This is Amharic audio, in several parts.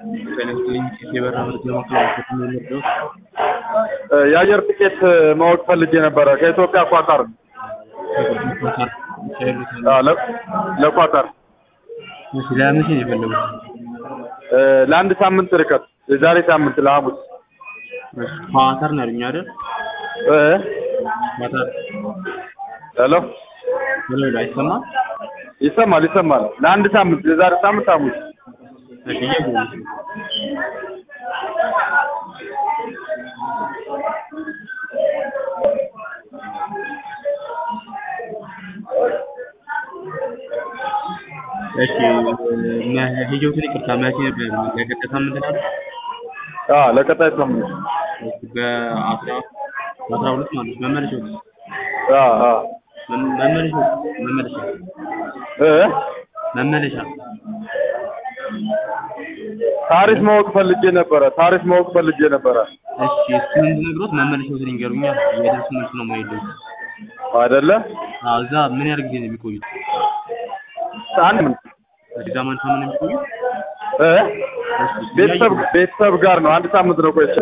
ጤናስጥልኝ የበራ መረጃ ማከላከት የሚመርደው የአየር ትኬት ማወቅ ፈልጌ ነበረ ከኢትዮጵያ ኳታር ኳታር አዎ፣ ለ- ለኳታር ለመቼ ነው የፈለጉት? እ፣ ለአንድ ሳምንት ርቀት የዛሬ ሳምንት ለሐሙስ እሺ፣ ኳታር ነው ያሉኝ አይደል? እ፣ ኳታር ሄሎ ሄሎ ሄሎ፣ አይሰማም? ይሰማል ይሰማል ለአንድ ሳምንት የዛሬ ሳምንት ሐሙስ እሺ፣ እየጎበኙ እሺ፣ ሄጆትን ይቅርታ መቼ ነበር? ለቀጣይ ሳምንት ነው አይደል? አዎ ለቀጣይ ሳምንት እሺ፣ በአስራ በአስራ ሁለት ማለት ነው። መመለሻው አዎ አዎ መ- መመለሻው መመለሻ እ፣ መመለሻ ታሪፍ ማወቅ ፈልጌ ነበረ ታሪፍ ማወቅ ፈልጌ ነበረ እሺ እሱን እንድነግሮት መመለሻዎትን ይንገሩኛ። የደርስ መልስ ነው የማይሉት። አይደለ አዎ እዛ ምን ያህል ጊዜ ነው የሚቆዩት? አንድ እዛ ማለት ነው የሚቆዩት? እ፣ እሺ ቤተሰብ ቤተሰብ ጋር ነው አንድ ሳምንት ነው ቆይቼ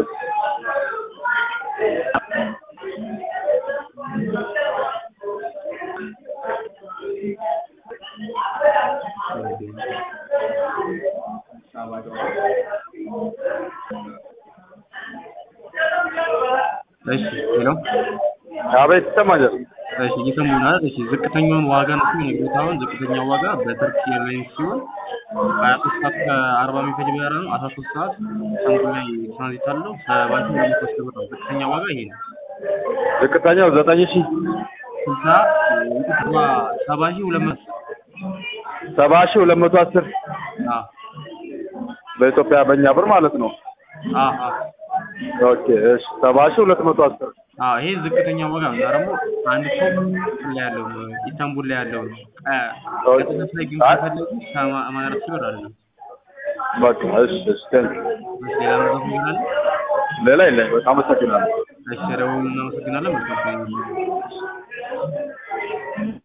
እሺ ሄሎ አቤት ይሰማኛል እሺ እየሰሙን አይደል? እሺ ዝቅተኛውን ዋጋ ነው የሚነግሩት። አሁን ዝቅተኛው ዋጋ በተርኪ ኤርላይንስ ሲሆን ሀያ ሶስት ሰዓት ከአርባ የሚፈጅ በረራ ነው። አስራ ሶስት ሰዓት ኢስታንቡል ላይ ትራንዚት አለው። ሰባት ሺህ ሁለት መቶ አስር ብር ነው። ዝቅተኛ ዋጋ ይሄ ነው። ዝቅተኛው ዘጠኝ ሺህ ስልሳ ሰባ ሰባ ሺህ ሁለት መቶ ሰባ ሺህ ሁለት መቶ አስር አዎ በኢትዮጵያ በእኛ ብር ማለት ነው አዎ አዎ ኦኬ እሺ ሰባ ሺህ ሁለት መቶ አስር አዎ ይሄ ዝቅተኛ ዋጋ ነው። እና ደግሞ አንድ ሰው እንትን ላይ ያለው ነው ኢስታንቡል ላይ ያለው ነው። ቀጥታ ላይ ግን ከፈለጉ ሰማንያ አራት ሺህ ብር አይደለም። በቃ እሺ እሺ ቴንክ ሌላ ነገር ይሆናል። ሌላ የለም በጣም አመሰግናለሁ እሺ ደውሉ። እናመሰግናለን። መልካም ቀን ይሁንልዎት።